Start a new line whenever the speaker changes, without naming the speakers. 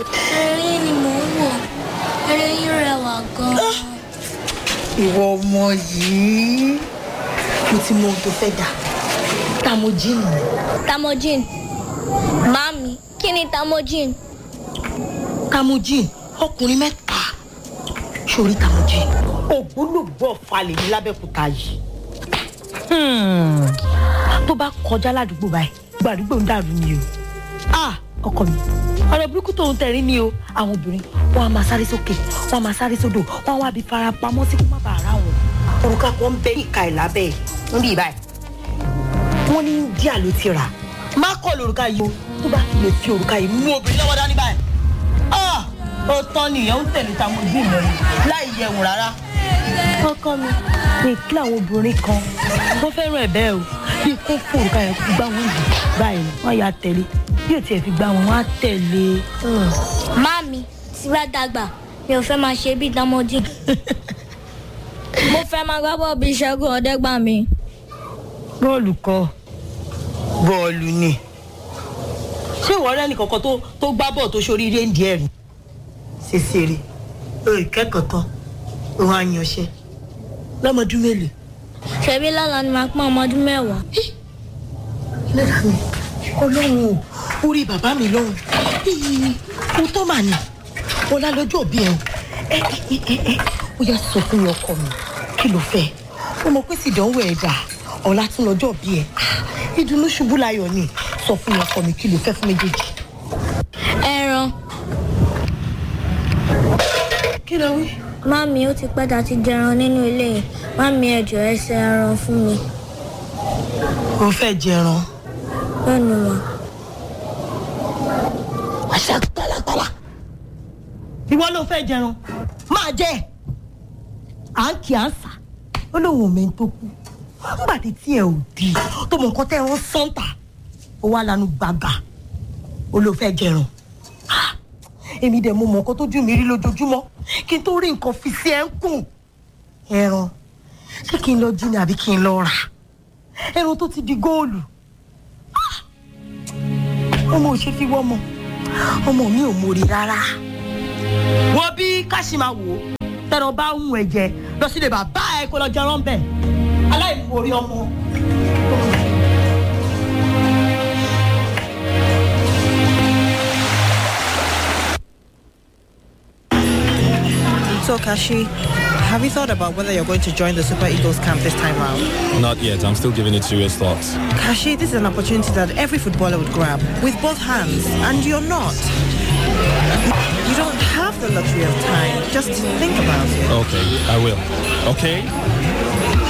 eré ni mò ń wò eré yín rẹwà gan-an.
ìwọ ọmọ yìí mo ti mọ ohun tó fẹ́ dà tamojin ni
tamojin mami kí ni tamojin.
tamojin ọkùnrin mẹ́ta sórí tamojin ògbólógbò falẹ̀ ní lábẹ́kúta yìí Hmm. tó bá kọjá ládùúgbò báyìí gbàdúgbò ń dàrú ni o ah ọkọ mi ọ̀rọ̀ burúkú tó ń tẹ̀rín ni o àwọn obìnrin wọn a máa sáré sókè wọn a máa sáré sódò wọn wá bí fara pamọ́ sí kó má bàa rà wọn. òrùka kan ń bẹ ìka ẹ̀ lábẹ́ ẹ̀ ń bí báyìí wọ́n ní díà ló ti rà má kọ́ lórúkà yìí o tó bá fi lè fi òrùka yìí mú obìnrin lọ́wọ́ dání báyìí ah ó tán nìyẹn ó tẹ̀lé táwọn ojú ìlọ láì yẹ̀wò rárá. ọkọ mi ní kí àwọn obìnrin kan wọ́n fẹ́ràn ẹ̀ bẹ́ẹ̀ o bí kò fún òrùka yẹn kó gbá wọn jù báyìí wọ́n yà tẹ̀lé bí ò tiẹ̀ fi gbá wọn wọ́n á tẹ̀lé.
mami tí bá dàgbà mi ò fẹ́ máa ṣe bí tamojin. mo fẹ́ máa gbá bọ́ọ̀ bí ṣẹ́gun ọ̀dẹ́gbàmí.
bọ́ọ̀lù kọ bọ́ọ̀lù ni ṣé ìwọ rẹ nìkankan tó tó gbá bọ́ọ̀ tó ṣoríire ń di ẹ̀rù ṣèṣeré o ìkẹ́kọ̀ọ́ tán òun àyànṣe lọ́mọdún mélòó.
ṣebí lọ́la ni màá pọ́n ọmọ ọdún mẹ́wàá.
lẹ́dàá mi ọlọ́run o orí bàbá mi lọ́run mo tó mà ní ọlá lọ́jọ́ òbí ẹ̀ o ẹ ẹ ẹ ẹ ó yà sọ fún mi ọkọ mi kí ló fẹ́ ó mọ pé sídánwò ẹ̀ dà ọ̀la tún lọ́jọ́ òbí ẹ̀ ìdùnnú ṣubú láyọ̀ ni sọ fún mi ọkọ mi kí ló fẹ́ fún méjèèjì.
ẹran
kí ló wí.
mami ó ti pẹ́ ta ti jẹran nínú ilé yìí mami ẹ̀jọ̀ ẹsẹ̀ ẹran fún mi.
o fẹ́ jẹran
lẹ́nu wọn.
àṣà tálátálá ìwọ ló fẹ́ jẹran máa jẹ à ń kí à ń sà ó lóun ò mẹ́ni tó kú nígbà tí tí ẹ ò di tó mọ nǹkan tẹ́ ẹ ń sọ́ńtà ó wá lanu gbàgà ó ló fẹ́ jẹran Ah, èmi dẹ̀ mo mọ nǹkan tó jù mí rí lójoojúmọ́ kí n tó rí nǹkan fi sí ẹ ń kùn ẹran ṣé kí n lọ jí ni àbí kí n lọ rà ẹran tó ti di góòlù Ah, ọmọ ò ṣe fi wọ́mọ ọmọ mi ò mórí rárá wọ́n bí káṣí máa wò ó tẹ̀rọ bá ń hun ẹ̀jẹ̀ lọ sílé bàbá ẹ̀ kó lọ jẹran bẹ̀ aláìmoore ọmọ.
So, Kashi, have you thought about whether you're going to join the Super Eagles camp this time around?
Not yet. I'm still giving it serious thoughts.
Kashi, this is an opportunity that every footballer would grab with both hands, and you're not. You don't have the luxury of time. Just think about it.
Okay, I will. Okay?